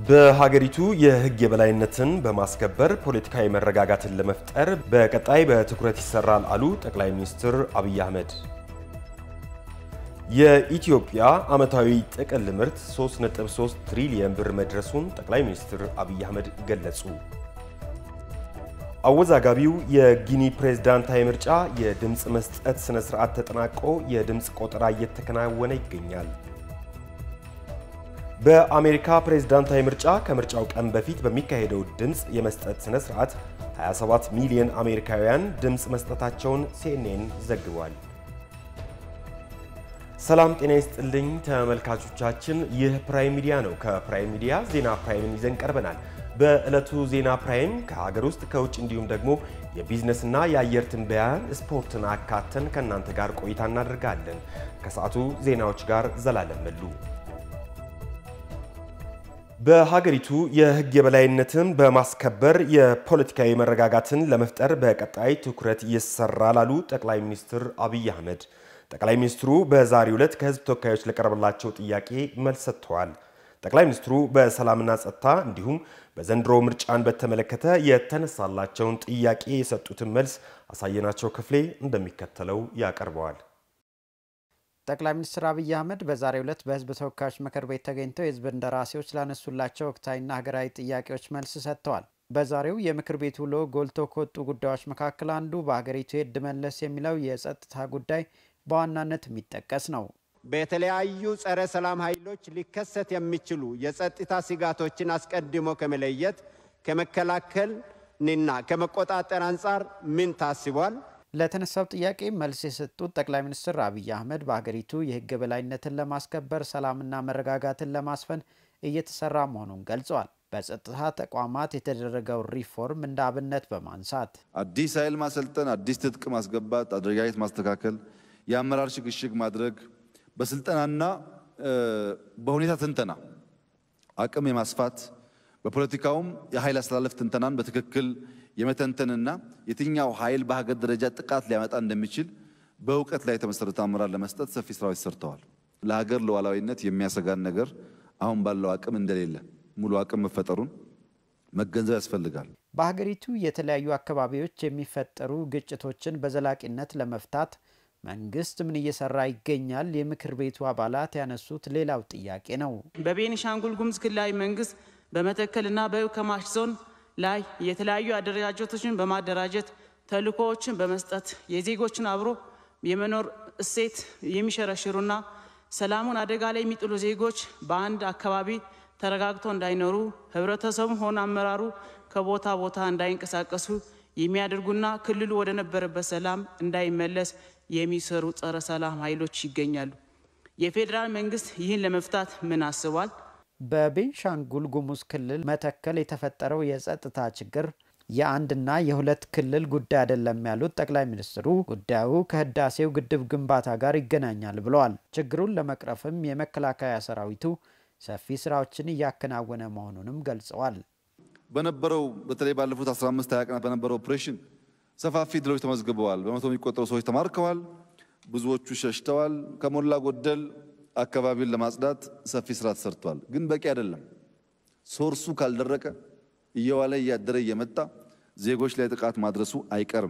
በሀገሪቱ የሕግ የበላይነትን በማስከበር ፖለቲካዊ መረጋጋትን ለመፍጠር በቀጣይ በትኩረት ይሰራል አሉ ጠቅላይ ሚኒስትር አብይ አህመድ። የኢትዮጵያ ዓመታዊ ጥቅል ምርት 3.3 ትሪሊየን ብር መድረሱን ጠቅላይ ሚኒስትር አብይ አህመድ ገለጹ። አወዛጋቢው የጊኒ ፕሬዝዳንታዊ ምርጫ የድምፅ መስጠት ስነ ስርዓት ተጠናቆ የድምፅ ቆጠራ እየተከናወነ ይገኛል። በአሜሪካ ፕሬዝዳንታዊ ምርጫ ከምርጫው ቀን በፊት በሚካሄደው ድምፅ የመስጠት ስነ ስርዓት 27 ሚሊዮን አሜሪካውያን ድምፅ መስጠታቸውን ሲኤንኤን ዘግቧል። ሰላም ጤና ይስጥልኝ ተመልካቾቻችን፣ ይህ ፕራይም ሚዲያ ነው። ከፕራይም ሚዲያ ዜና ፕራይምን ይዘን ቀርበናል። በዕለቱ ዜና ፕራይም ከሀገር ውስጥ ከውጭ እንዲሁም ደግሞ የቢዝነስና የአየር ትንበያን፣ ስፖርትን አካተን ከእናንተ ጋር ቆይታ እናደርጋለን። ከሰዓቱ ዜናዎች ጋር ዘላለም መሉ። በሀገሪቱ የሕግ የበላይነትን በማስከበር የፖለቲካዊ መረጋጋትን ለመፍጠር በቀጣይ ትኩረት ይሰራል አሉ ጠቅላይ ሚኒስትር አብይ አህመድ። ጠቅላይ ሚኒስትሩ በዛሬው ዕለት ከሕዝብ ተወካዮች ለቀረበላቸው ጥያቄ መልስ ሰጥተዋል። ጠቅላይ ሚኒስትሩ በሰላምና ጸጥታ እንዲሁም በዘንድሮ ምርጫን በተመለከተ የተነሳላቸውን ጥያቄ የሰጡትን መልስ አሳየናቸው ክፍሌ እንደሚከተለው ያቀርበዋል። ጠቅላይ ሚኒስትር አብይ አህመድ በዛሬው ዕለት በህዝብ ተወካዮች ምክር ቤት ተገኝተው የህዝብ እንደራሴዎች ላነሱላቸው ወቅታዊና ሀገራዊ ጥያቄዎች መልስ ሰጥተዋል። በዛሬው የምክር ቤት ውሎ ጎልቶ ከወጡ ጉዳዮች መካከል አንዱ በሀገሪቱ የእድ መለስ የሚለው የጸጥታ ጉዳይ በዋናነት የሚጠቀስ ነው። በተለያዩ ጸረ ሰላም ኃይሎች ሊከሰት የሚችሉ የጸጥታ ስጋቶችን አስቀድሞ ከመለየት ከመከላከልና ከመቆጣጠር አንጻር ምን ታስቧል? ለተነሳው ጥያቄ መልስ የሰጡት ጠቅላይ ሚኒስትር አብይ አህመድ በሀገሪቱ የህግ የበላይነትን ለማስከበር ሰላምና መረጋጋትን ለማስፈን እየተሰራ መሆኑን ገልጸዋል። በጸጥታ ተቋማት የተደረገው ሪፎርም እንደ አብነት በማንሳት አዲስ ኃይል ማሰልጠን፣ አዲስ ትጥቅ ማስገባት፣ አደረጃጀት ማስተካከል፣ የአመራር ሽግሽግ ማድረግ በስልጠናና በሁኔታ ትንተና አቅም የማስፋት በፖለቲካውም የኃይል አስተላለፍ ትንተናን በትክክል የመተንተንና የትኛው ኃይል በሀገር ደረጃ ጥቃት ሊያመጣ እንደሚችል በእውቀት ላይ የተመሰረተ አመራር ለመስጠት ሰፊ ስራዎች ሰርተዋል። ለሀገር ሉዓላዊነት የሚያሰጋን ነገር አሁን ባለው አቅም እንደሌለ ሙሉ አቅም መፈጠሩን መገንዘብ ያስፈልጋል። በሀገሪቱ የተለያዩ አካባቢዎች የሚፈጠሩ ግጭቶችን በዘላቂነት ለመፍታት መንግስት ምን እየሰራ ይገኛል? የምክር ቤቱ አባላት ያነሱት ሌላው ጥያቄ ነው። በቤኒሻንጉል ጉሙዝ ክልላዊ መንግስት በመተከልና በከማሽ ዞን ላይ የተለያዩ አደረጃጀቶችን በማደራጀት ተልእኮዎችን በመስጠት የዜጎችን አብሮ የመኖር እሴት የሚሸረሽሩና ሰላሙን አደጋ ላይ የሚጥሉ ዜጎች በአንድ አካባቢ ተረጋግተው እንዳይኖሩ ህብረተሰቡም ሆነ አመራሩ ከቦታ ቦታ እንዳይንቀሳቀሱ የሚያደርጉና ክልሉ ወደ ነበረበት ሰላም እንዳይመለስ የሚሰሩ ጸረ ሰላም ኃይሎች ይገኛሉ። የፌዴራል መንግስት ይህን ለመፍታት ምን አስቧል? በቤንሻንጉል ጉሙዝ ክልል መተከል የተፈጠረው የጸጥታ ችግር የአንድና የሁለት ክልል ጉዳይ አይደለም ያሉት ጠቅላይ ሚኒስትሩ ጉዳዩ ከህዳሴው ግድብ ግንባታ ጋር ይገናኛል ብለዋል። ችግሩን ለመቅረፍም የመከላከያ ሰራዊቱ ሰፊ ስራዎችን እያከናወነ መሆኑንም ገልጸዋል። በነበረው በተለይ ባለፉት 15 20 ቀናት በነበረው ኦፕሬሽን ሰፋፊ ድሎች ተመዝግበዋል። በመቶ የሚቆጠሩ ሰዎች ተማርከዋል። ብዙዎቹ ሸሽተዋል። ከሞላ ጎደል አካባቢውን ለማጽዳት ሰፊ ስራ ተሰርቷል። ግን በቂ አይደለም። ሶርሱ ካልደረቀ እየዋለ እያደረ እየመጣ ዜጎች ላይ ጥቃት ማድረሱ አይቀርም።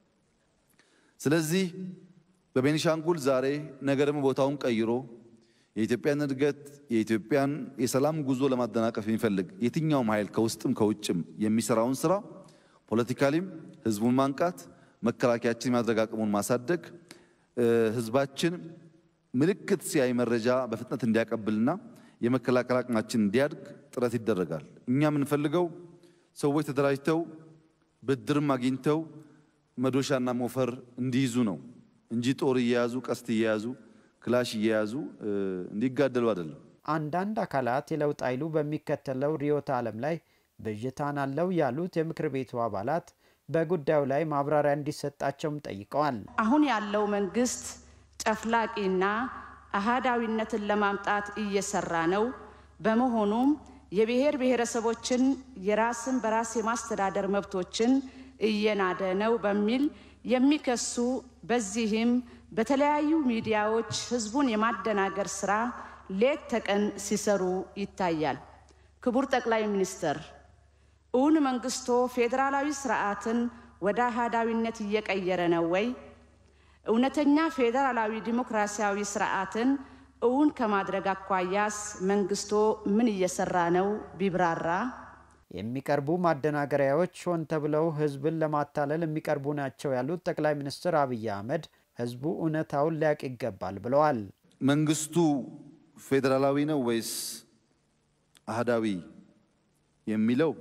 ስለዚህ በቤኒሻንጉል ዛሬ ነገ ደግሞ ቦታውን ቀይሮ የኢትዮጵያን እድገት የኢትዮጵያን የሰላም ጉዞ ለማደናቀፍ የሚፈልግ የትኛውም ኃይል ከውስጥም ከውጭም የሚሰራውን ስራ ፖለቲካሊም ህዝቡን ማንቃት፣ መከላከያችን የማድረግ አቅሙን ማሳደግ፣ ህዝባችን ምልክት ሲያይ መረጃ በፍጥነት እንዲያቀብልና የመከላከል አቅማችን እንዲያድግ ጥረት ይደረጋል። እኛ የምንፈልገው ሰዎች ተደራጅተው ብድርም አግኝተው መዶሻና ሞፈር እንዲይዙ ነው እንጂ ጦር እየያዙ ቀስት እየያዙ ክላሽ እየያዙ እንዲጋደሉ አይደለም። አንዳንድ አካላት የለውጥ ኃይሉ በሚከተለው ርዕዮተ ዓለም ላይ ብዥታን አለው ያሉት የምክር ቤቱ አባላት በጉዳዩ ላይ ማብራሪያ እንዲሰጣቸውም ጠይቀዋል። አሁን ያለው መንግስት ጨፍላቂና አህዳዊነትን ለማምጣት እየሰራ ነው። በመሆኑም የብሔር ብሔረሰቦችን የራስን በራስ የማስተዳደር መብቶችን እየናደ ነው በሚል የሚከሱ በዚህም በተለያዩ ሚዲያዎች ህዝቡን የማደናገር ስራ ሌት ተቀን ሲሰሩ ይታያል። ክቡር ጠቅላይ ሚኒስትር እውን መንግስቶ ፌዴራላዊ ስርዓትን ወደ አህዳዊነት እየቀየረ ነው ወይ? እውነተኛ ፌዴራላዊ ዲሞክራሲያዊ ስርዓትን እውን ከማድረግ አኳያስ መንግስቶ ምን እየሰራ ነው ቢብራራ። የሚቀርቡ ማደናገሪያዎች ሆን ተብለው ህዝብን ለማታለል የሚቀርቡ ናቸው ያሉት ጠቅላይ ሚኒስትር አብይ አህመድ ህዝቡ እውነታውን ሊያውቅ ይገባል ብለዋል። መንግስቱ ፌዴራላዊ ነው ወይስ አህዳዊ የሚለው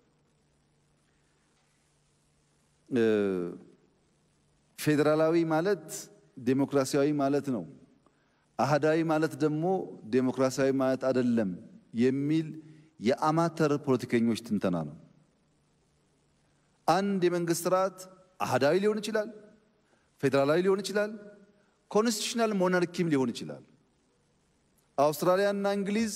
ፌዴራላዊ ማለት ዴሞክራሲያዊ ማለት ነው። አህዳዊ ማለት ደግሞ ዴሞክራሲያዊ ማለት አይደለም የሚል የአማተር ፖለቲከኞች ትንተና ነው። አንድ የመንግስት ስርዓት አህዳዊ ሊሆን ይችላል፣ ፌዴራላዊ ሊሆን ይችላል፣ ኮንስቲቱሽናል ሞናርኪም ሊሆን ይችላል። አውስትራሊያና እንግሊዝ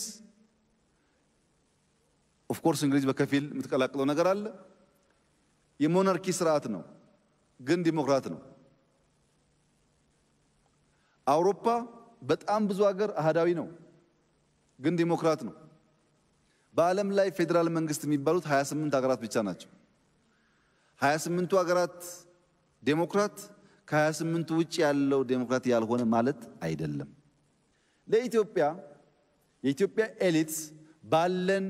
ኦፍኮርስ እንግሊዝ በከፊል የምትቀላቅለው ነገር አለ። የሞናርኪ ስርዓት ነው፣ ግን ዲሞክራት ነው። አውሮፓ በጣም ብዙ ሀገር አህዳዊ ነው፣ ግን ዲሞክራት ነው። በዓለም ላይ ፌዴራል መንግስት የሚባሉት 28 ሀገራት ብቻ ናቸው። 28ቱ ሀገራት ዴሞክራት ከ28ቱ ውጭ ያለው ዴሞክራት ያልሆነ ማለት አይደለም። ለኢትዮጵያ የኢትዮጵያ ኤሊትስ ባለን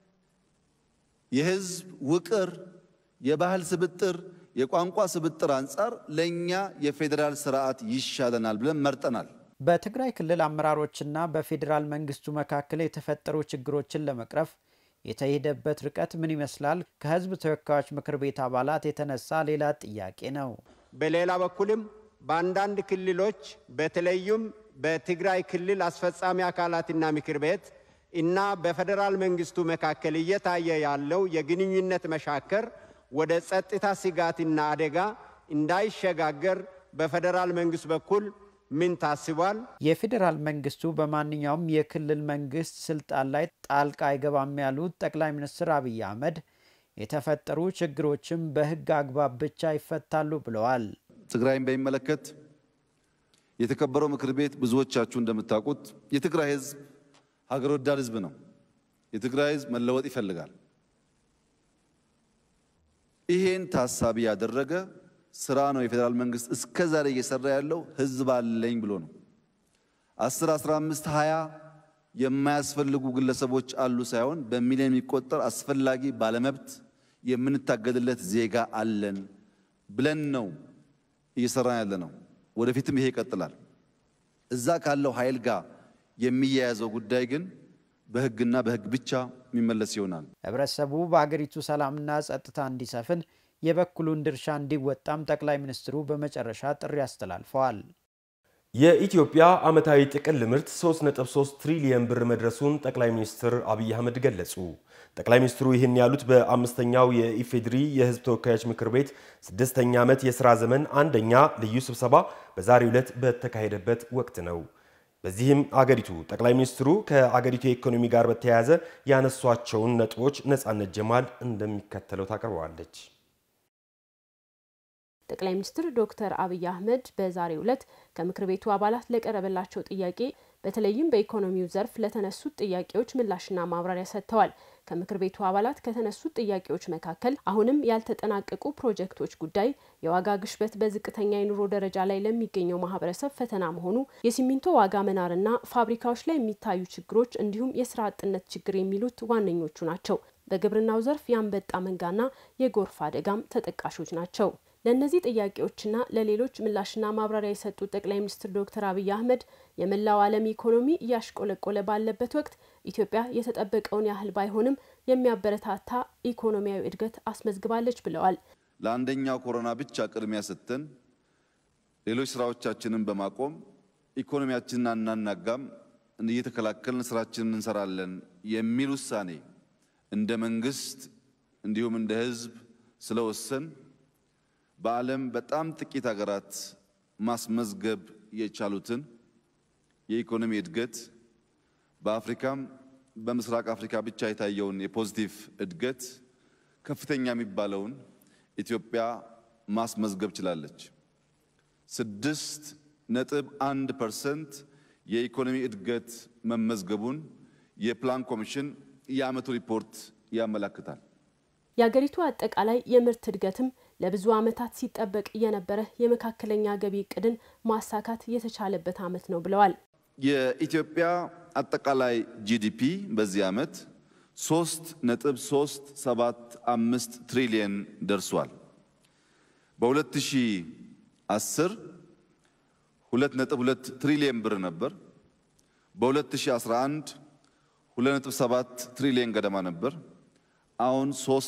የህዝብ ውቅር፣ የባህል ስብጥር፣ የቋንቋ ስብጥር አንጻር ለእኛ የፌዴራል ስርዓት ይሻለናል ብለን መርጠናል። በትግራይ ክልል አመራሮችና በፌዴራል መንግስቱ መካከል የተፈጠሩ ችግሮችን ለመቅረፍ የተሄደበት ርቀት ምን ይመስላል? ከህዝብ ተወካዮች ምክር ቤት አባላት የተነሳ ሌላ ጥያቄ ነው። በሌላ በኩልም በአንዳንድ ክልሎች በተለይም በትግራይ ክልል አስፈጻሚ አካላትና ምክር ቤት እና በፌዴራል መንግስቱ መካከል እየታየ ያለው የግንኙነት መሻከር ወደ ጸጥታ ስጋትና አደጋ እንዳይሸጋገር በፌዴራል መንግስት በኩል ምን ታስቧል? የፌዴራል መንግስቱ በማንኛውም የክልል መንግስት ስልጣን ላይ ጣልቃ አይገባም ያሉት ጠቅላይ ሚኒስትር አብይ አህመድ የተፈጠሩ ችግሮችም በህግ አግባብ ብቻ ይፈታሉ ብለዋል። ትግራይን በሚመለከት የተከበረው ምክር ቤት ብዙዎቻችሁ እንደምታውቁት የትግራይ ህዝብ ሀገር ወዳድ ህዝብ ነው። የትግራይ ህዝብ መለወጥ ይፈልጋል። ይሄን ታሳቢ ያደረገ ስራ ነው የፌዴራል መንግስት እስከ ዛሬ እየሰራ ያለው ህዝብ አለኝ ብሎ ነው። 10፣ 15፣ 20 የማያስፈልጉ ግለሰቦች አሉ ሳይሆን በሚሊዮን የሚቆጠር አስፈላጊ ባለመብት የምንታገድለት ዜጋ አለን ብለን ነው እየሰራን ያለ ነው። ወደፊትም ይሄ ይቀጥላል። እዛ ካለው ኃይል ጋር የሚያያዘው ጉዳይ ግን በህግና በህግ ብቻ የሚመለስ ይሆናል። ህብረተሰቡ በአገሪቱ ሰላምና ጸጥታ እንዲሰፍን የበኩሉን ድርሻ እንዲወጣም ጠቅላይ ሚኒስትሩ በመጨረሻ ጥሪ አስተላልፈዋል። የኢትዮጵያ ዓመታዊ ጥቅል ምርት 3.3 ትሪሊየን ብር መድረሱን ጠቅላይ ሚኒስትር አብይ አህመድ ገለጹ። ጠቅላይ ሚኒስትሩ ይህን ያሉት በአምስተኛው የኢፌዴሪ የህዝብ ተወካዮች ምክር ቤት ስድስተኛ ዓመት የሥራ ዘመን አንደኛ ልዩ ስብሰባ በዛሬው ዕለት በተካሄደበት ወቅት ነው። በዚህም አገሪቱ ጠቅላይ ሚኒስትሩ ከአገሪቱ የኢኮኖሚ ጋር በተያያዘ ያነሷቸውን ነጥቦች ነጻነት ጀማል እንደሚከተለው ታቀርበዋለች። ጠቅላይ ሚኒስትር ዶክተር አብይ አህመድ በዛሬው ዕለት ከምክር ቤቱ አባላት ለቀረበላቸው ጥያቄ በተለይም በኢኮኖሚው ዘርፍ ለተነሱት ጥያቄዎች ምላሽና ማብራሪያ ሰጥተዋል። ከምክር ቤቱ አባላት ከተነሱት ጥያቄዎች መካከል አሁንም ያልተጠናቀቁ ፕሮጀክቶች ጉዳይ፣ የዋጋ ግሽበት በዝቅተኛ የኑሮ ደረጃ ላይ ለሚገኘው ማህበረሰብ ፈተና መሆኑ፣ የሲሚንቶ ዋጋ መናርና ፋብሪካዎች ላይ የሚታዩ ችግሮች እንዲሁም የስራ አጥነት ችግር የሚሉት ዋነኞቹ ናቸው። በግብርናው ዘርፍ የአንበጣ መንጋና የጎርፍ አደጋም ተጠቃሾች ናቸው። ለእነዚህ ጥያቄዎችና ለሌሎች ምላሽና ማብራሪያ የሰጡት ጠቅላይ ሚኒስትር ዶክተር አብይ አህመድ የመላው ዓለም ኢኮኖሚ እያሽቆለቆለ ባለበት ወቅት ኢትዮጵያ የተጠበቀውን ያህል ባይሆንም የሚያበረታታ ኢኮኖሚያዊ እድገት አስመዝግባለች ብለዋል። ለአንደኛው ኮሮና ብቻ ቅድሚያ ሰጥተን ሌሎች ስራዎቻችንን በማቆም ኢኮኖሚያችንን አናናጋም፣ እየተከላከልን ስራችንን እንሰራለን የሚል ውሳኔ እንደ መንግስት እንዲሁም እንደ ህዝብ ስለወሰን በዓለም በጣም ጥቂት ሀገራት ማስመዝገብ የቻሉትን የኢኮኖሚ እድገት በአፍሪካም በምስራቅ አፍሪካ ብቻ የታየውን የፖዚቲቭ እድገት ከፍተኛ የሚባለውን ኢትዮጵያ ማስመዝገብ ችላለች። ስድስት ነጥብ አንድ ፐርሰንት የኢኮኖሚ እድገት መመዝገቡን የፕላን ኮሚሽን የዓመቱ ሪፖርት ያመላክታል። የአገሪቱ አጠቃላይ የምርት እድገትም ለብዙ ዓመታት ሲጠበቅ የነበረ የመካከለኛ ገቢ እቅድን ማሳካት የተቻለበት ዓመት ነው ብለዋል። የኢትዮጵያ አጠቃላይ ጂዲፒ በዚህ ዓመት ሶስት ነጥብ ሶስት ሰባት አምስት ትሪሊየን ደርሷል። በ2010 ሁለት ነጥብ ሁለት ትሪሊየን ብር ነበር። በ2011 ሁለት ነጥብ ሰባት ትሪሊየን ገደማ ነበር። አሁን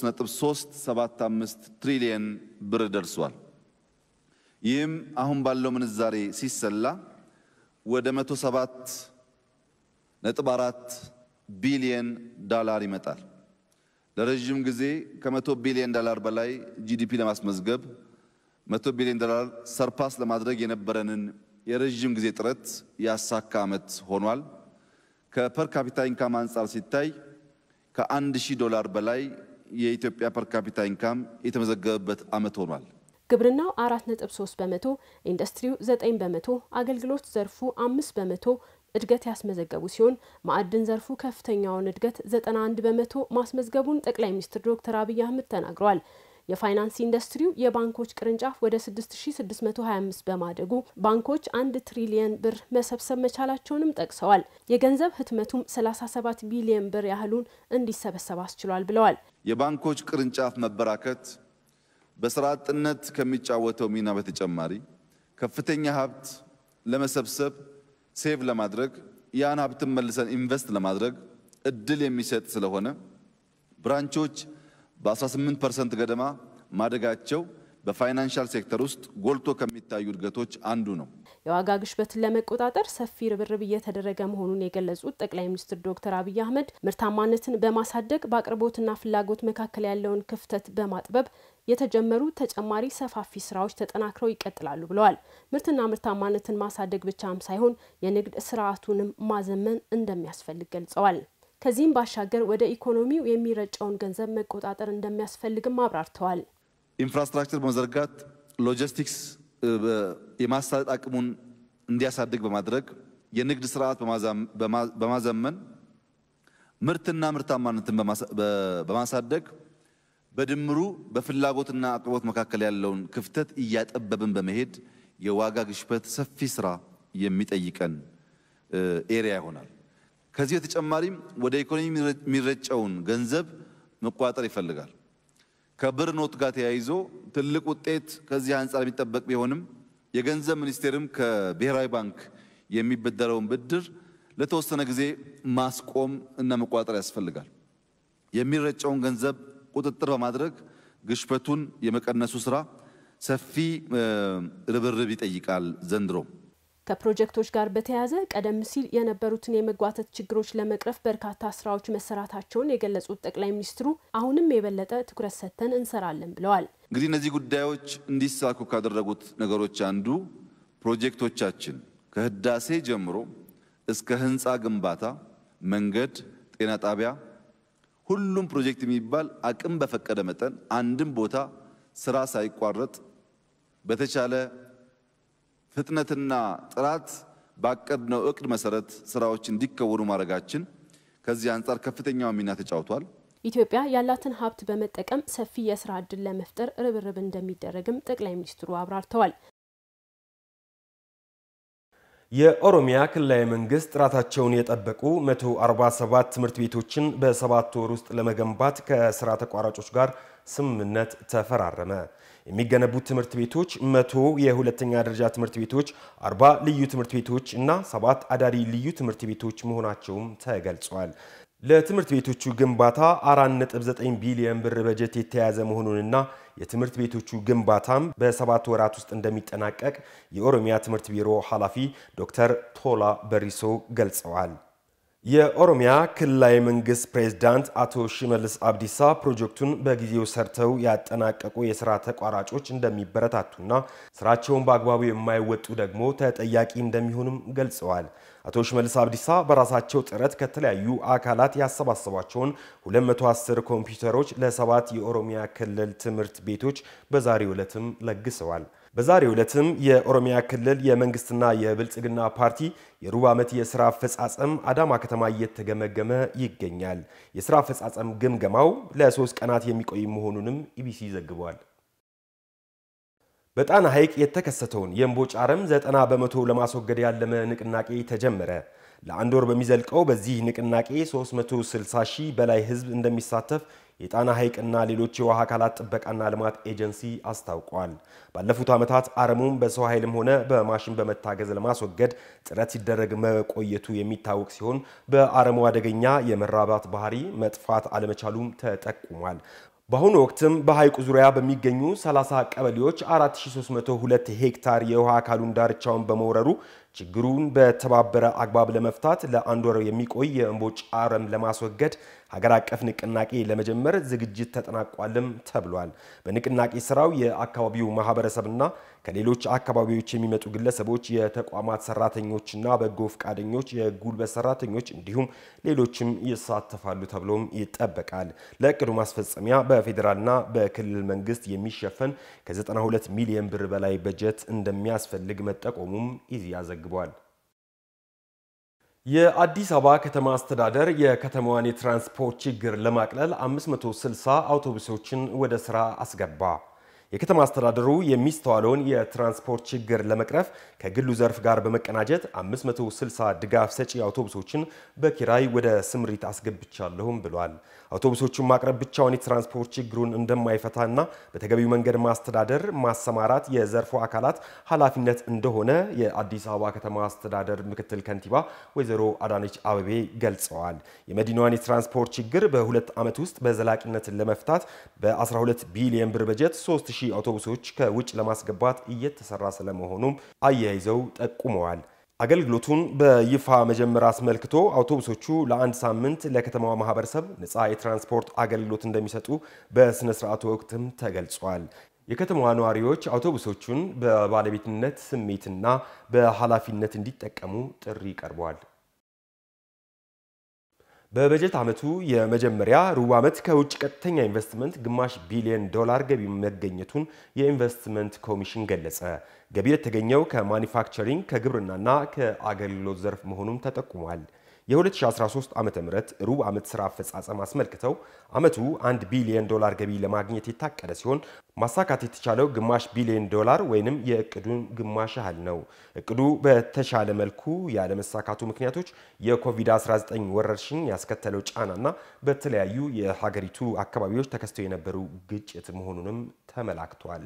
3.375 ትሪሊየን ብር ደርሷል። ይህም አሁን ባለው ምንዛሬ ሲሰላ ወደ 107 ነጥብ 4 ቢሊየን ዳላር ይመጣል። ለረዥም ጊዜ ከመቶ ቢሊየን ዳላር በላይ ጂዲፒ ለማስመዝገብ መቶ ቢሊዮን ዶላር ሰርፓስ ለማድረግ የነበረንን የረዥም ጊዜ ጥረት ያሳካ ዓመት ሆኗል። ከፐር ካፒታ ኢንካም አንጻር ሲታይ ከአንድ ሺህ ዶላር በላይ የኢትዮጵያ ፐር ካፒታ ኢንካም የተመዘገበበት ዓመት ሆኗል። ግብርናው አራት ነጥብ ሶስት በመቶ ኢንዱስትሪው ዘጠኝ በመቶ አገልግሎት ዘርፉ አምስት በመቶ እድገት ያስመዘገቡ ሲሆን ማዕድን ዘርፉ ከፍተኛውን እድገት ዘጠና አንድ በመቶ ማስመዝገቡን ጠቅላይ ሚኒስትር ዶክተር አብይ አህመድ ተናግረዋል። የፋይናንስ ኢንዱስትሪው የባንኮች ቅርንጫፍ ወደ 6625 በማደጉ ባንኮች አንድ ትሪሊየን ብር መሰብሰብ መቻላቸውንም ጠቅሰዋል። የገንዘብ ህትመቱም 37 ቢሊየን ብር ያህሉን እንዲሰበሰብ አስችሏል ብለዋል። የባንኮች ቅርንጫፍ መበራከት በስራ አጥነት ከሚጫወተው ሚና በተጨማሪ ከፍተኛ ሀብት ለመሰብሰብ ሴቭ ለማድረግ ያን ሀብትን መልሰን ኢንቨስት ለማድረግ እድል የሚሰጥ ስለሆነ ብራንቾች በ18 ፐርሰንት ገደማ ማደጋቸው በፋይናንሻል ሴክተር ውስጥ ጎልቶ ከሚታዩ እድገቶች አንዱ ነው። የዋጋ ግሽበትን ለመቆጣጠር ሰፊ ርብርብ እየተደረገ መሆኑን የገለጹት ጠቅላይ ሚኒስትር ዶክተር አብይ አህመድ ምርታማነትን በማሳደግ በአቅርቦትና ፍላጎት መካከል ያለውን ክፍተት በማጥበብ የተጀመሩ ተጨማሪ ሰፋፊ ስራዎች ተጠናክረው ይቀጥላሉ ብለዋል። ምርትና ምርታማነትን ማሳደግ ብቻም ሳይሆን የንግድ ስርዓቱንም ማዘመን እንደሚያስፈልግ ገልጸዋል። ከዚህም ባሻገር ወደ ኢኮኖሚው የሚረጨውን ገንዘብ መቆጣጠር እንደሚያስፈልግም አብራርተዋል። ኢንፍራስትራክቸር በመዘርጋት ሎጂስቲክስ የማሳለጥ አቅሙን እንዲያሳድግ በማድረግ የንግድ ስርዓት በማዘመን ምርትና ምርታማነትን በማሳደግ በድምሩ በፍላጎትና አቅርቦት መካከል ያለውን ክፍተት እያጠበብን በመሄድ የዋጋ ግሽበት ሰፊ ስራ የሚጠይቀን ኤሪያ ይሆናል። ከዚህ በተጨማሪም ወደ ኢኮኖሚ የሚረጨውን ገንዘብ መቆጣጠር ይፈልጋል። ከብር ኖት ጋር ተያይዞ ትልቅ ውጤት ከዚህ አንጻር የሚጠበቅ ቢሆንም የገንዘብ ሚኒስቴርም ከብሔራዊ ባንክ የሚበደረውን ብድር ለተወሰነ ጊዜ ማስቆም እና መቆጣጠር ያስፈልጋል። የሚረጨውን ገንዘብ ቁጥጥር በማድረግ ግሽበቱን የመቀነሱ ስራ ሰፊ ርብርብ ይጠይቃል ዘንድሮ። ከፕሮጀክቶች ጋር በተያያዘ ቀደም ሲል የነበሩትን የመጓተት ችግሮች ለመቅረፍ በርካታ ስራዎች መሰራታቸውን የገለጹት ጠቅላይ ሚኒስትሩ አሁንም የበለጠ ትኩረት ሰጥተን እንሰራለን ብለዋል። እንግዲህ እነዚህ ጉዳዮች እንዲሳኩ ካደረጉት ነገሮች አንዱ ፕሮጀክቶቻችን ከህዳሴ ጀምሮ እስከ ህንፃ ግንባታ፣ መንገድ፣ ጤና ጣቢያ፣ ሁሉም ፕሮጀክት የሚባል አቅም በፈቀደ መጠን አንድም ቦታ ስራ ሳይቋረጥ በተቻለ ፍጥነትና ጥራት ባቀድነው እቅድ መሰረት ስራዎች እንዲከወኑ ማድረጋችን ከዚህ አንጻር ከፍተኛውን ሚና ተጫውቷል። ኢትዮጵያ ያላትን ሀብት በመጠቀም ሰፊ የስራ ዕድል ለመፍጠር ርብርብ እንደሚደረግም ጠቅላይ ሚኒስትሩ አብራርተዋል። የኦሮሚያ ክልላዊ መንግስት ጥራታቸውን የጠበቁ 147 ትምህርት ቤቶችን በሰባት ወር ውስጥ ለመገንባት ከስራ ተቋራጮች ጋር ስምምነት ተፈራረመ። የሚገነቡት ትምህርት ቤቶች መቶ የሁለተኛ ደረጃ ትምህርት ቤቶች፣ 40 ልዩ ትምህርት ቤቶች እና ሰባት አዳሪ ልዩ ትምህርት ቤቶች መሆናቸውም ተገልጿል። ለትምህርት ቤቶቹ ግንባታ 4.9 ቢሊዮን ብር በጀት የተያዘ መሆኑንና የትምህርት ቤቶቹ ግንባታም በሰባት ወራት ውስጥ እንደሚጠናቀቅ የኦሮሚያ ትምህርት ቢሮ ኃላፊ ዶክተር ቶላ በሪሶ ገልጸዋል። የኦሮሚያ ክልላዊ መንግስት ፕሬዝዳንት አቶ ሽመልስ አብዲሳ ፕሮጀክቱን በጊዜው ሰርተው ያጠናቀቁ የስራ ተቋራጮች እንደሚበረታቱና ስራቸውን በአግባቡ የማይወጡ ደግሞ ተጠያቂ እንደሚሆኑም ገልጸዋል። አቶ ሽመልስ አብዲሳ በራሳቸው ጥረት ከተለያዩ አካላት ያሰባሰቧቸውን 210 ኮምፒውተሮች ለሰባት የኦሮሚያ ክልል ትምህርት ቤቶች በዛሬው ዕለትም ለግሰዋል። በዛሬው ዕለትም የኦሮሚያ ክልል የመንግስትና የብልጽግና ፓርቲ የሩብ ዓመት የስራ አፈጻጸም አዳማ ከተማ እየተገመገመ ይገኛል። የስራ አፈጻጸም ግምገማው ለሶስት ቀናት የሚቆይ መሆኑንም ኢቢሲ ዘግቧል። በጣና ሐይቅ የተከሰተውን የእምቦጭ አረም ዘጠና በመቶ ለማስወገድ ያለመ ንቅናቄ ተጀመረ። ለአንድ ወር በሚዘልቀው በዚህ ንቅናቄ 360 ሺህ በላይ ህዝብ እንደሚሳተፍ የጣና ሐይቅና ሌሎች የውሃ አካላት ጥበቃና ልማት ኤጀንሲ አስታውቋል። ባለፉት ዓመታት አረሙን በሰው ኃይልም ሆነ በማሽን በመታገዝ ለማስወገድ ጥረት ሲደረግ መቆየቱ የሚታወቅ ሲሆን በአረሙ አደገኛ የመራባት ባህሪ መጥፋት አለመቻሉም ተጠቁሟል። በአሁኑ ወቅትም በሐይቁ ዙሪያ በሚገኙ 30 ቀበሌዎች 4302 ሄክታር የውሃ አካሉን ዳርቻውን በመውረሩ ችግሩን በተባበረ አግባብ ለመፍታት ለአንድ ወር የሚቆይ የእምቦጭ አረም ለማስወገድ ሀገር አቀፍ ንቅናቄ ለመጀመር ዝግጅት ተጠናቋልም ተብሏል። በንቅናቄ ስራው የአካባቢው ማህበረሰብና ከሌሎች አካባቢዎች የሚመጡ ግለሰቦች፣ የተቋማት ሰራተኞችና በጎ ፈቃደኞች፣ የጉልበት ሰራተኞች እንዲሁም ሌሎችም ይሳተፋሉ ተብሎም ይጠበቃል። ለእቅዱ ማስፈጸሚያ በፌዴራልና በክልል መንግስት የሚሸፈን ከ92 ሚሊዮን ብር በላይ በጀት እንደሚያስፈልግ መጠቆሙም ኢዜአ ዘግቧል። የአዲስ አበባ ከተማ አስተዳደር የከተማዋን የትራንስፖርት ችግር ለማቅለል 560 አውቶቡሶችን ወደ ስራ አስገባ። የከተማ አስተዳደሩ የሚስተዋለውን የትራንስፖርት ችግር ለመቅረፍ ከግሉ ዘርፍ ጋር በመቀናጀት 560 ድጋፍ ሰጪ አውቶቡሶችን በኪራይ ወደ ስምሪት አስገብቻለሁም ብሏል። አውቶቡሶቹን ማቅረብ ብቻውን የትራንስፖርት ችግሩን እንደማይፈታና በተገቢው መንገድ ማስተዳደር፣ ማሰማራት የዘርፉ አካላት ኃላፊነት እንደሆነ የአዲስ አበባ ከተማ አስተዳደር ምክትል ከንቲባ ወይዘሮ አዳነች አበቤ ገልጸዋል። የመዲናዋን የትራንስፖርት ችግር በሁለት ዓመት ውስጥ በዘላቂነት ለመፍታት በ12 ቢሊዮን ብር በጀት 3000 አውቶቡሶች ከውጭ ለማስገባት እየተሰራ ስለመሆኑም አያይዘው ጠቁመዋል። አገልግሎቱን በይፋ መጀመር አስመልክቶ አውቶቡሶቹ ለአንድ ሳምንት ለከተማዋ ማህበረሰብ ነፃ የትራንስፖርት አገልግሎት እንደሚሰጡ በስነ ስርዓቱ ወቅትም ተገልጿል። የከተማዋ ነዋሪዎች አውቶቡሶቹን በባለቤትነት ስሜትና በኃላፊነት እንዲጠቀሙ ጥሪ ቀርቧል። በበጀት ዓመቱ የመጀመሪያ ሩብ ዓመት ከውጭ ቀጥተኛ ኢንቨስትመንት ግማሽ ቢሊዮን ዶላር ገቢ መገኘቱን የኢንቨስትመንት ኮሚሽን ገለጸ። ገቢ የተገኘው ከማኒፋክቸሪንግ ከግብርናና ከአገልግሎት ዘርፍ መሆኑም ተጠቁሟል። የ2013 ዓ ም ሩብ ዓመት ሥራ አፈጻጸም አስመልክተው ዓመቱ 1 ቢሊዮን ዶላር ገቢ ለማግኘት የታቀደ ሲሆን ማሳካት የተቻለው ግማሽ ቢሊዮን ዶላር ወይንም የእቅዱን ግማሽ ያህል ነው። እቅዱ በተሻለ መልኩ ያለመሳካቱ ምክንያቶች የኮቪድ-19 ወረርሽኝ ያስከተለው ጫናና በተለያዩ የሀገሪቱ አካባቢዎች ተከስተው የነበሩ ግጭት መሆኑንም ተመላክቷል።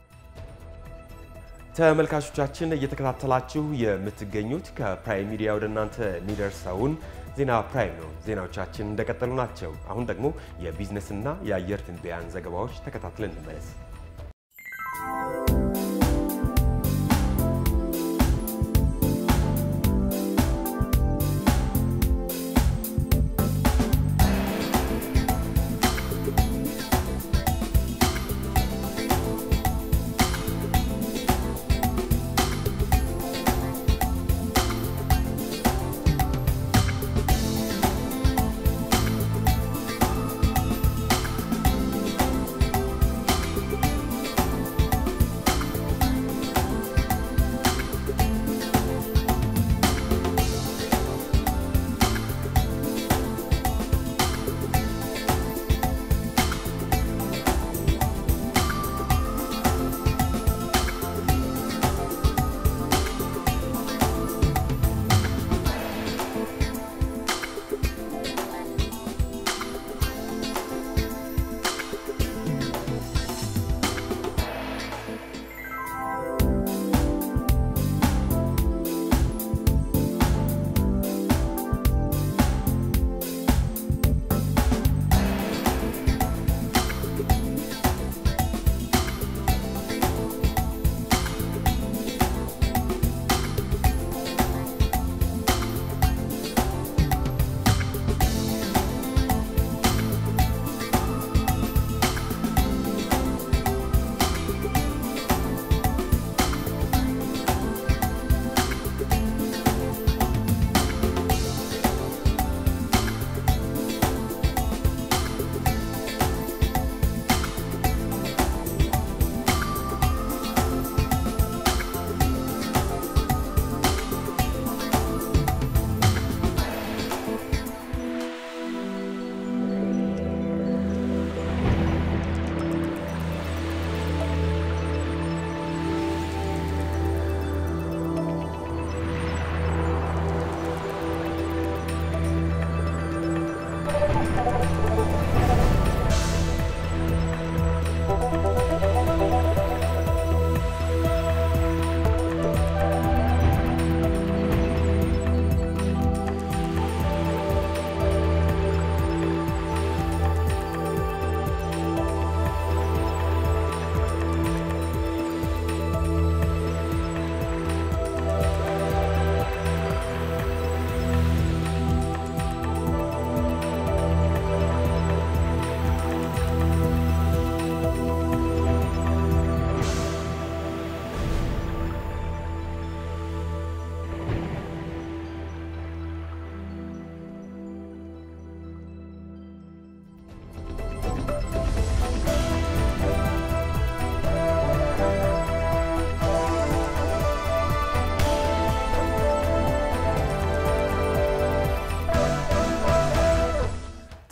ተመልካቾቻችን እየተከታተላችሁ የምትገኙት ከፕራይም ሚዲያ ወደ እናንተ የሚደርሰውን ዜና ፕራይም ነው። ዜናዎቻችን እንደቀጠሉ ናቸው። አሁን ደግሞ የቢዝነስና የአየር ትንበያን ዘገባዎች ተከታትለን እንመለስ።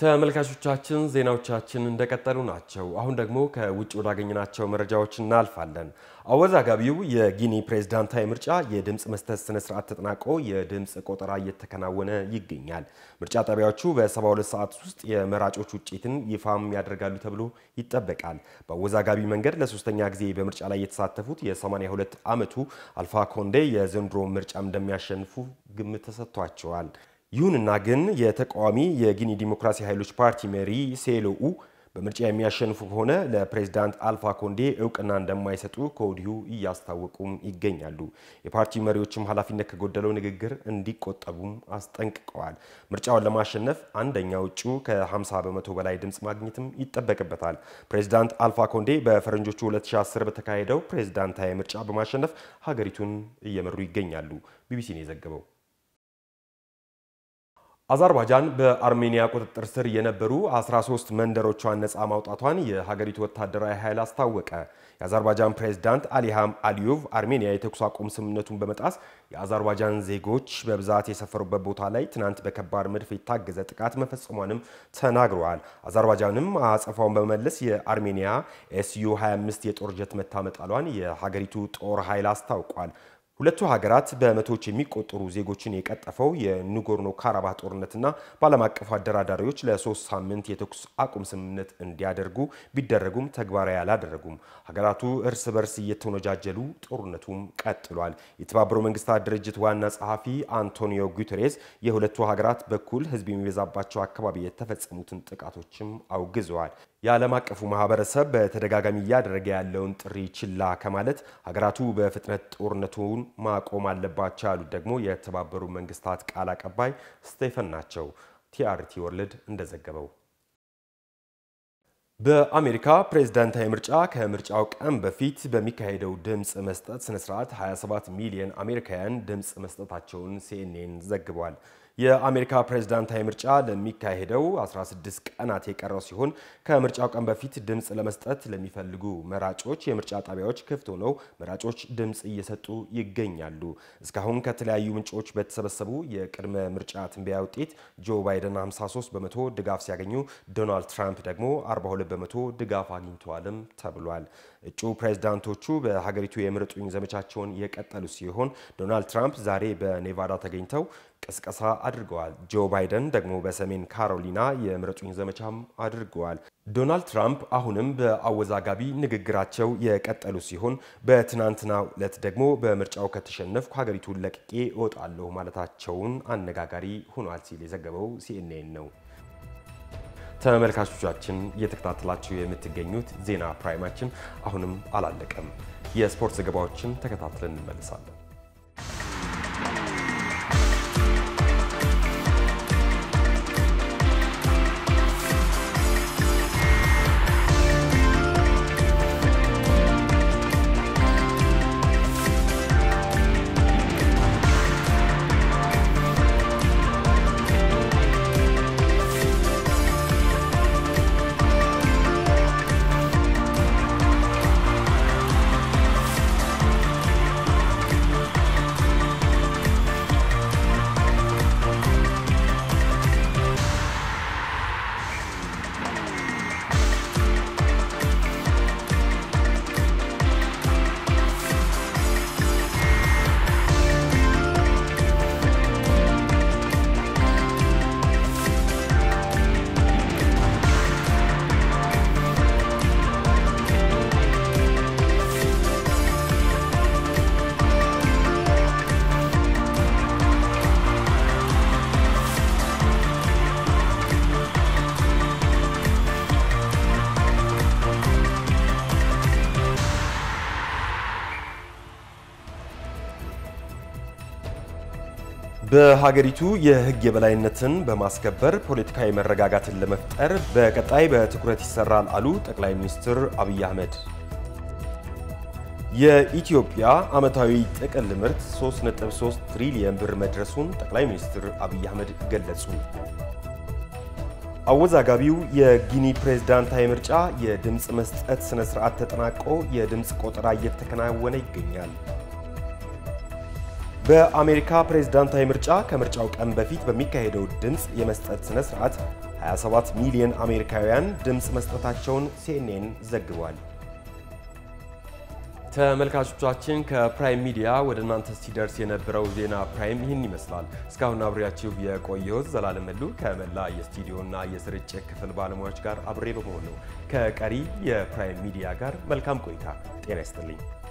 ተመልካቾቻችን ዜናዎቻችን እንደቀጠሉ ናቸው። አሁን ደግሞ ከውጭ ወዳገኘናቸው መረጃዎች እናልፋለን። አወዛጋቢው የጊኒ ፕሬዝዳንታዊ ምርጫ የድምፅ መስጠት ስነ ስርዓት ተጠናቆ የድምፅ ቆጠራ እየተከናወነ ይገኛል። ምርጫ ጣቢያዎቹ በ72 ሰዓት ውስጥ የመራጮች ውጤትን ይፋም ያደርጋሉ ተብሎ ይጠበቃል። በአወዛጋቢ መንገድ ለሶስተኛ ጊዜ በምርጫ ላይ የተሳተፉት የ82 ዓመቱ አልፋ ኮንዴ የዘንድሮ ምርጫም እንደሚያሸንፉ ግምት ተሰጥቷቸዋል። ይሁንና ግን የተቃዋሚ የጊኒ ዲሞክራሲ ኃይሎች ፓርቲ መሪ ሴሎኡ በምርጫ የሚያሸንፉ ከሆነ ለፕሬዝዳንት አልፋ ኮንዴ እውቅና እንደማይሰጡ ከወዲሁ እያስታወቁም ይገኛሉ። የፓርቲው መሪዎችም ኃላፊነት ከጎደለው ንግግር እንዲቆጠቡም አስጠንቅቀዋል። ምርጫውን ለማሸነፍ አንደኛው እጩ ከ50 በመቶ በላይ ድምፅ ማግኘትም ይጠበቅበታል። ፕሬዝዳንት አልፋ ኮንዴ በፈረንጆቹ 2010 በተካሄደው ፕሬዝዳንታዊ ምርጫ በማሸነፍ ሀገሪቱን እየመሩ ይገኛሉ። ቢቢሲ ነው የዘገበው። አዘርባይጃን በአርሜኒያ ቁጥጥር ስር የነበሩ 13 መንደሮቿን ነፃ ማውጣቷን የሀገሪቱ ወታደራዊ ኃይል አስታወቀ። የአዘርባይጃን ፕሬዝዳንት አሊሃም አሊዮቭ አርሜኒያ የተኩስ አቁም ስምምነቱን በመጣስ የአዘርባይጃን ዜጎች በብዛት የሰፈሩበት ቦታ ላይ ትናንት በከባድ መድፍ የታገዘ ጥቃት መፈጸሟንም ተናግረዋል። አዘርባይጃንም አጸፋውን በመመለስ የአርሜኒያ ኤስዩ 25 የጦር ጀት መታመጣሏን የሀገሪቱ ጦር ኃይል አስታውቋል። ሁለቱ ሀገራት በመቶዎች የሚቆጠሩ ዜጎችን የቀጠፈው የኑጎርኖ ካራባህ ጦርነትና በዓለም አቀፍ አደራዳሪዎች ለሶስት ሳምንት የተኩስ አቁም ስምምነት እንዲያደርጉ ቢደረጉም ተግባራዊ አላደረጉም። ሀገራቱ እርስ በርስ እየተወነጃጀሉ ጦርነቱም ቀጥሏል። የተባበሩት መንግስታት ድርጅት ዋና ጸሐፊ አንቶኒዮ ጉተሬስ የሁለቱ ሀገራት በኩል ህዝብ የሚበዛባቸው አካባቢ የተፈጸሙትን ጥቃቶችም አውግዘዋል። የዓለም አቀፉ ማህበረሰብ በተደጋጋሚ እያደረገ ያለውን ጥሪ ችላ ከማለት ሀገራቱ በፍጥነት ጦርነቱን ማቆም አለባቸው ያሉት ደግሞ የተባበሩ መንግስታት ቃል አቀባይ ስቴፈን ናቸው። ቲአርቲ ወርልድ እንደዘገበው በአሜሪካ ፕሬዝዳንታዊ ምርጫ ከምርጫው ቀን በፊት በሚካሄደው ድምፅ መስጠት ስነስርዓት 27 ሚሊዮን አሜሪካውያን ድምፅ መስጠታቸውን ሲኤንኤን ዘግቧል። የአሜሪካ ፕሬዝዳንታዊ ምርጫ ለሚካሄደው 16 ቀናት የቀረው ሲሆን ከምርጫው ቀን በፊት ድምፅ ለመስጠት ለሚፈልጉ መራጮች የምርጫ ጣቢያዎች ክፍት ሆነው መራጮች ድምፅ እየሰጡ ይገኛሉ። እስካሁን ከተለያዩ ምንጮች በተሰበሰቡ የቅድመ ምርጫ ትንበያ ውጤት ጆ ባይደን 53 በመቶ ድጋፍ ሲያገኙ፣ ዶናልድ ትራምፕ ደግሞ 42 በመቶ ድጋፍ አግኝተዋልም ተብሏል። እጩ ፕሬዝዳንቶቹ በሀገሪቱ የምረጡኝ ዘመቻቸውን የቀጠሉ ሲሆን ዶናልድ ትራምፕ ዛሬ በኔቫዳ ተገኝተው ቅስቀሳ አድርገዋል። ጆ ባይደን ደግሞ በሰሜን ካሮሊና የምረጡኝ ዘመቻም አድርገዋል። ዶናልድ ትራምፕ አሁንም በአወዛጋቢ ንግግራቸው የቀጠሉ ሲሆን በትናንትናው ዕለት ደግሞ በምርጫው ከተሸነፍኩ ሀገሪቱን ለቅቄ እወጣለሁ ማለታቸውን አነጋጋሪ ሆኗል ሲል የዘገበው ሲኤንኤን ነው። ተመልካቾቻችን እየተከታተላችሁ የምትገኙት ዜና ፕራይማችን አሁንም አላለቀም። የስፖርት ዘገባዎችን ተከታትለን እንመልሳለን። በሀገሪቱ የሕግ የበላይነትን በማስከበር ፖለቲካዊ መረጋጋትን ለመፍጠር በቀጣይ በትኩረት ይሰራል አሉ ጠቅላይ ሚኒስትር አብይ አህመድ። የኢትዮጵያ ዓመታዊ ጥቅል ምርት 3.3 ትሪሊየን ብር መድረሱን ጠቅላይ ሚኒስትር አብይ አህመድ ገለጹ። አወዛጋቢው የጊኒ ፕሬዝዳንታዊ ምርጫ የድምፅ መስጠት ስነ ስርዓት ተጠናቆ የድምፅ ቆጠራ እየተከናወነ ይገኛል። በአሜሪካ ፕሬዝዳንታዊ ምርጫ ከምርጫው ቀን በፊት በሚካሄደው ድምፅ የመስጠት ስነ ስርዓት 27 ሚሊዮን አሜሪካውያን ድምፅ መስጠታቸውን ሲኤንኤን ዘግቧል። ተመልካቾቻችን ከፕራይም ሚዲያ ወደ እናንተ ሲደርስ የነበረው ዜና ፕራይም ይህን ይመስላል። እስካሁን አብሬያችሁ የቆየሁት ዘላለም መሉ ከመላ የስቱዲዮና የስርጭት ክፍል ባለሙያዎች ጋር አብሬ በመሆን ነው። ከቀሪ የፕራይም ሚዲያ ጋር መልካም ቆይታ። ጤና ይስጥልኝ።